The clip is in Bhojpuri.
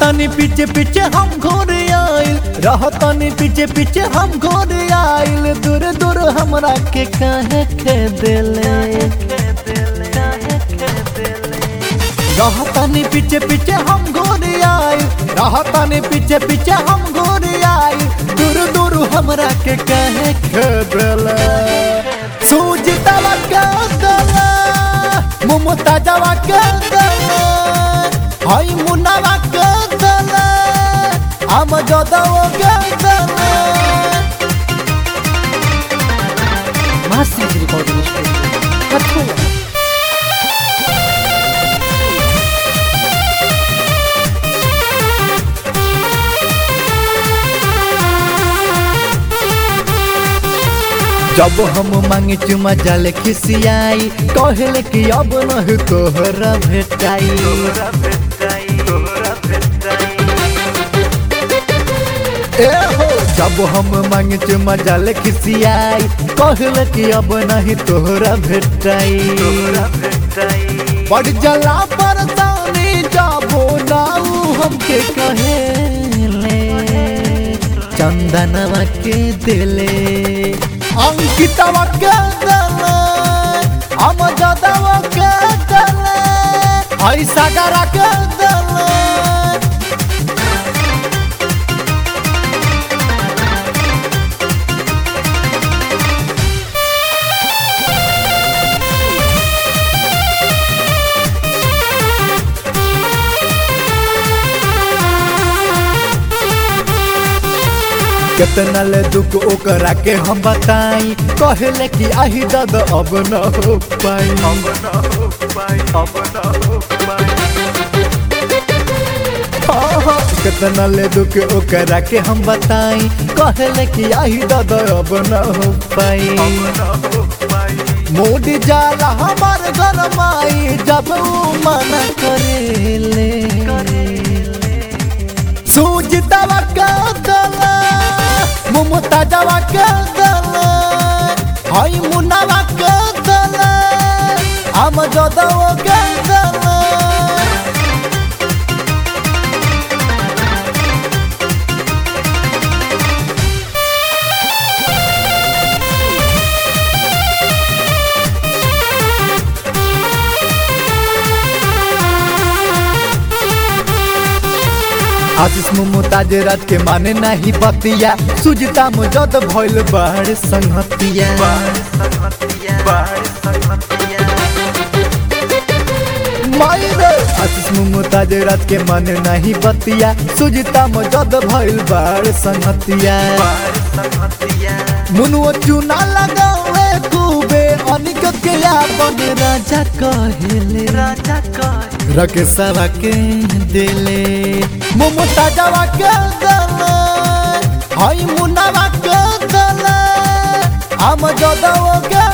रहतनी पीछे पीछे हम घोर आइल रहतनी पीछे पीछे हम घोर आइल दूर दूर हमरा के काहे के दिले रहतनी पीछे पीछे हम घोर आइल रहतनी पीछे पीछे हम घोर आइल दूर दूर हमरा के काहे के दिले सूजितवा के दिले मुमताजवा के दिले हई मुन्नावा के दिले हम जदव के दिले Masters Recording Studio. Katola. जब हम मांगे चुमा जाले खिसियाई कहले कि अब नहीं तोहरा भेटाई ए हो जब हम मांगे चुमा जाले खिसियाई कहले कि अब नहीं तोहरा भेटाई बड़ जला परतानी जाबो नाऊ हमके कहेले चंदनवा के दिले अंकितवा के दिले हम जदवा के दिले हई सागरा के दिले कितना ले दुख ओकरा के हम बताई कहले कि आही दद अब न हो पाई अब न हो पाई अब न हो पाई कितना ले दुख ओकरा के हम बताई कहले कि आही दद अब न हो पाई मूड जाला हमार घर माई जब ऊ मना करेले सूजितवा के दिले मुमताजवा के दिले हई मुन्नावा के दिले हम जदव के दिले आशीष मुमताज रात के माने नहीं बतिया सुजता मुजद भइल बाहर संगतिया मायरे आशीष मुमताज रात के माने नहीं बतिया सुजता मुजद भइल बाहर संगतिया मुनुआ चूना लगावे खूबे अनिक के अपन राजा कहेले राजा कहे रकेशवा के दिले मुमताजवा के दिले हई मुन्नावा के दिले हम जदव के